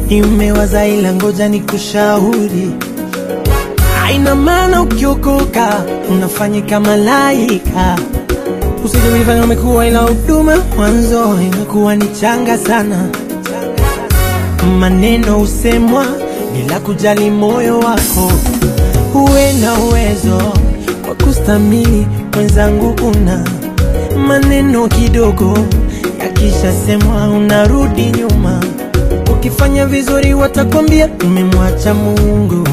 nimewaza ila ngoja nikushauri haina maana ukiokoka unafanyika malaika usije kujifanya umekuwa ila huduma mwanzo imekuwa ni changa sana maneno husemwa bila kujali moyo wako uwe na uwezo wa kustamili mwenzangu una maneno kidogo yakishasemwa unarudi nyuma ukifanya vizuri watakwambia umemwacha mungu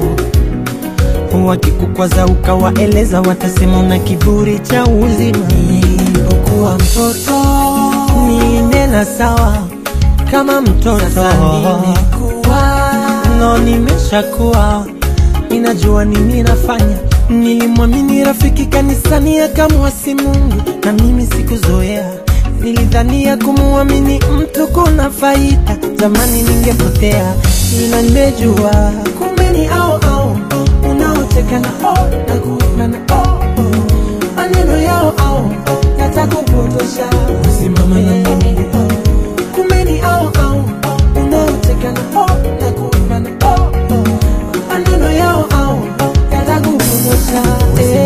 wakikukwaza ukawaeleza watasema una kiburi cha uzima nilipokuwa mtoto ninena sawa kama mtoto Sasa nimekuwa no nimeshakuwa ninajua nini nafanya nilimwamini rafiki kanisani akamwasi mungu na mimi sikuzoea nilidhania kumuamini mtu kuna faida zamani ningepotea ila nimejua kumbe ni ao ao unaoteka na o na kuimba na o o. maneno yao ao yatakupotosha simama na mimi kumbe ni ao ao unaoteka na o na kuimba na o o. maneno yao ao yatakupotosha eh.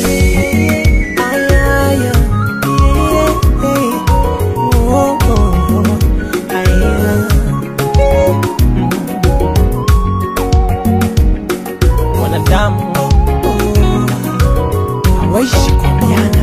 Aya, aya, eh, eh. Oh, oh, oh. Aya. wanadamu hawaishi kuambiana.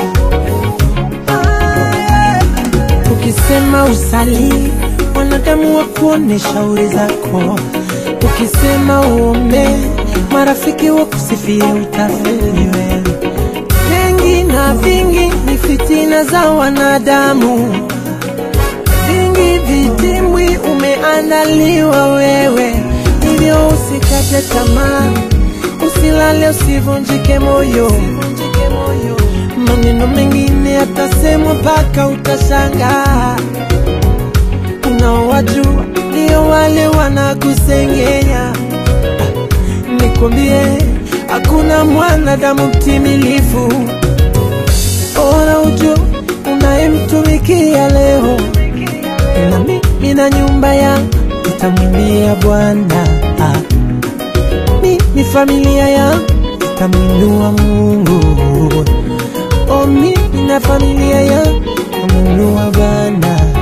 Ukisema usali, wanadamu wa kuone shauri zako. Ukisema uombe, marafiki wa kusifia utafeli wewe. Mengi na vingi ni fitina za wanadamu, vingi vitimwi umeandaliwa wewe, hivyo usikate tamaa, usilale, usivunjike moyo. Maneno mengine yatasemwa mpaka utashangaa. Unaowajua ndio wale wanakusengenya. Nikwambie, hakuna mwanadamu mtimilifu. Bora ujue unayemtumikia leo, na mimi na nyumba yangu tutamwimbia Bwana. Ah, Mimi familia yangu tutamwinua Mungu. Oh, mimi na familia yangu tutamwinua Bwana.